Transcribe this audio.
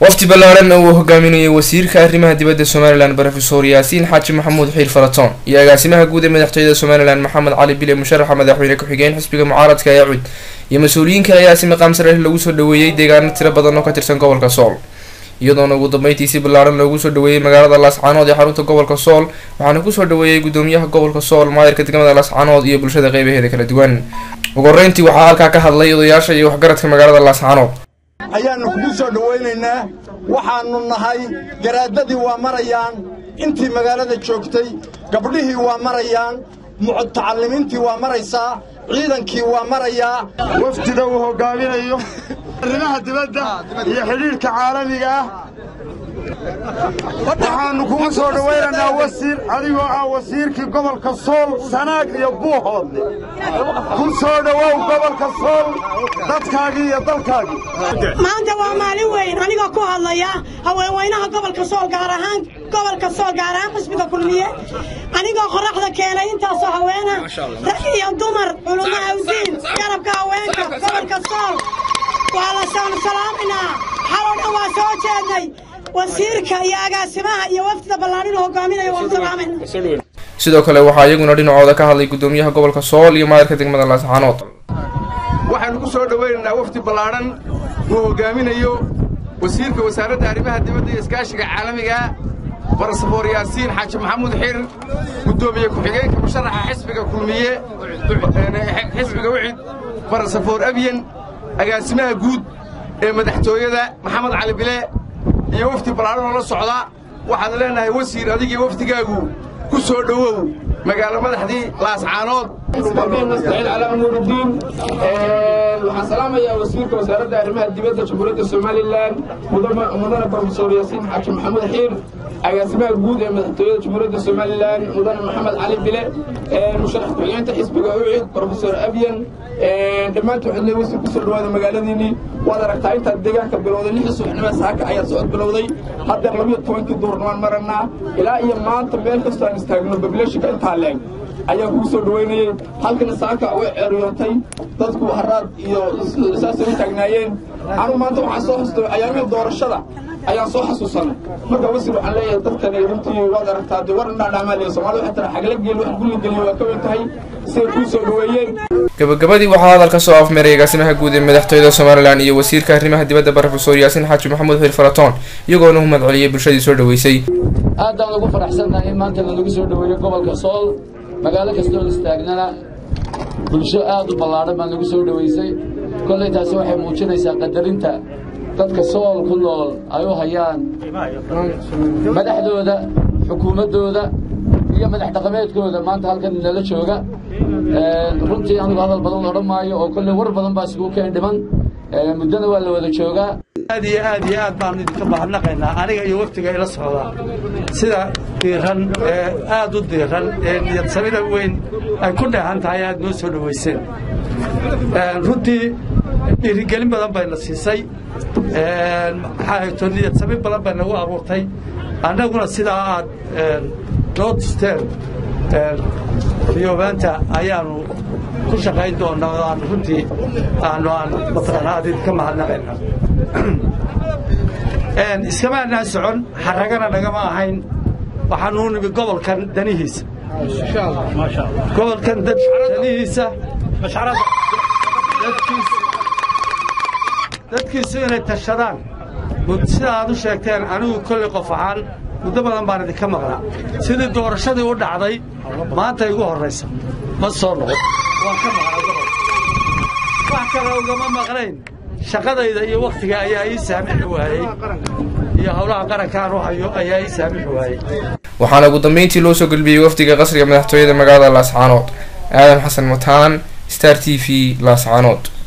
wafdi ballaaran oo uu hogaaminayay wasiirka arrimaha dibadda somalilan rofesor yaasiin xaaji maxamuud xiir faratoon iyo agaasimaha guud ee madaxtooyada somalilan maxamed cali bile musharaxa madaxweyne ku-xigeen xisbiga mucaaradka ee cud iyo mas-uuliyiinka ayaa si maqaam sare lagu soo dhaweeyey deegaano tiro badan oo ka tirsan gobolka sool iyadoona ugu dambeyntii si ballaaran loogu soo dhaweeyey magaalada laascaanood ee xarunta gobolka sool waxaana kusoo dhaweeyey gudoomiyaha gobolka sool maayirka degmada laascaanood iyo bulshada qeybaheeda kala duwan ugu horeyntii waxaa halkaa ka hadlay odayaasha iyo waxgaradka magaalada laascaanood ayaannu kugu soo dhowaynaynaa waxaannu nahay garaadadii waa marayaan intii magaalada joogtay gabdhihii waa marayaan mutacallimiintii waa maraysaa ciidankii waa marayaa wafdida uu hoggaaminayo arrimaha dibadda iyo xidhiidhka caalamiga ah waxaannu kugu soo dhowaynaynaa wasiir adigoo ah wasiirkii gobolka sool sanaag iyo buuhoodle ku soo dhowow gobolka sool dadkaagii iyo dalkaagii maanta waa maalin weyn anigoo ku hadlaya haweenweynaha gobolka sool gaar ahaan gobolka sool gaar ahaan xisbiga kulmiye anigoo qoraxda keenay intaasoo haweena rag iyo dumar culummo awdiin garabka haweenka gobolka sool waa la salaaminaa xaloo dhan waa soo jeednay wasiirka iyo agaasimaha iyo wafdida ballaadhinu hogaaminaya waanu salaamayna sidoo kale waxaa iyaguna dhinacooda ka hadlay gudoomiyaha gobolka sool iyo maayirka degmada laascaanood waxaannu ku soo dhowaynaynaa wafdi ballaadhan uu hoggaaminayo wasiirka wasaaradda arrimaha dibadda iyo iskaashiga caalamiga barasafoor yaasiin xaaji maxamuud xir guddoomiye ku-xigeenka musharaxa xisbiga kulmiye xisbiga wicid barasafoor abyen agaasimaha guud ee madaxtooyada maxamed cali bile iyo wafdi ballaadhan oo la socda waxaan leenahay wasiir adigii wafdigaagu ku soo dhowow magaalo madaxdii laascaanood nastaciin calaa umuuridiin waxaan salaamayaa wasiirka wasaaradda arrimaha dibadda jamhuuriyadda somalilan mudane brofesor yaasiin xaaji maxamuud xiir agaasimaha guud ee madaxtooyada jamhuuriyadda somalilan mudane maxamed cali bile musharax ku-xigeenka xisbiga ucid brofesor abyan dhammaantood xidlay wasiir kusoo dhawaada magaaladiinii waad aragtaa intaad deegaanka bilowday lixii subaxnimada saaka ayaa socod bilowday haddeer labiyo tobankii duurnaan marannaa ilaa iyo maanta meel kastoo aan istaagno bableeshinka intaa leeg ayaan kugu soo dhowaynayey halkana saaka way ceeryootay dadku haraad iyo saasay u taagnaayeen anugu maanta waxaan soo xustay ayaamihii doorashada ayaan soo xasuusanay marka wasiir waxaan leeyahay dadkani runtii waad aragtaa dee war indhaa dhaamaaliya soomaalida waxay tara xagla geel wax gulli geliyo waa ka weyn tahay siday kuu soo dhoweeyeen gabagabadii waxaa hadalka soo afmeeray agaasimaha guud ee madaxtooyada somalilan iyo wasiirka arrimaha dibadda brofesor yaasiin xaaji maxamuud xiir faratoon iyagoona u mahadceliyey bulshadii soo dhaweysay aad baan ugu faraxsannahay in maanta lanagu soo dhoweeyo gobolka sool magaalo kastoo istaagnana bulsho aad u ballaadhan baan lagu soo dhoweysay kollay taasi waxay muujinaysaa qadarinta dadka sool ku nool ay u hayaan madaxdooda xukuumaddooda iyo madax dhaqameedkooda maanta halkan nala jooga runtii anigu hadal badan odhan maayo oo kolley war badan baa isugu keen dhiman muddona waa la wada joogaa aad iyo aad iyo aad baanu idinka mahadnaqaynaa aniga iyo waftiga ila socdaa sida diiran ee aad u diiran ee niyadsamida weyn ay ku dheehan tahay aad noo soo dhowayseen runtii dhiirigelin badan bayna siisay maxaato niyadsami badan bay nagu abuurtay annaguna sidaa aad noo tusteen riyoobaanta ayaanu ku shaqayn doonaa oo aan runtii aanu aan mataqaanaa aad idinka mahadnaqayna iskama anaan socon xaragana nagama ahayn waxaanuu nimi gobolkan danihiisa gobolkan danihiisa dadkiisu inay tashadaan sida aad u sheegteen anigu kolley qof ahaan muddo badan baan idinka maqnaa sidii doorashadii u dhacday maanta igu horraysa ma soo noqon waan ka maqnaa gobol wax kale ugama maqnayn shaqadayda iyo wakhtiga ayaa ii saamixi waayey iyo howlaha qarankaan u hayo ayaa ii saamixi waayey waxaana ugu dambeyntii loo soo gelbiyey wafdiga qasriga madaxtooyada magaalada laascaanood aadan xasan mataan star t v laascaanood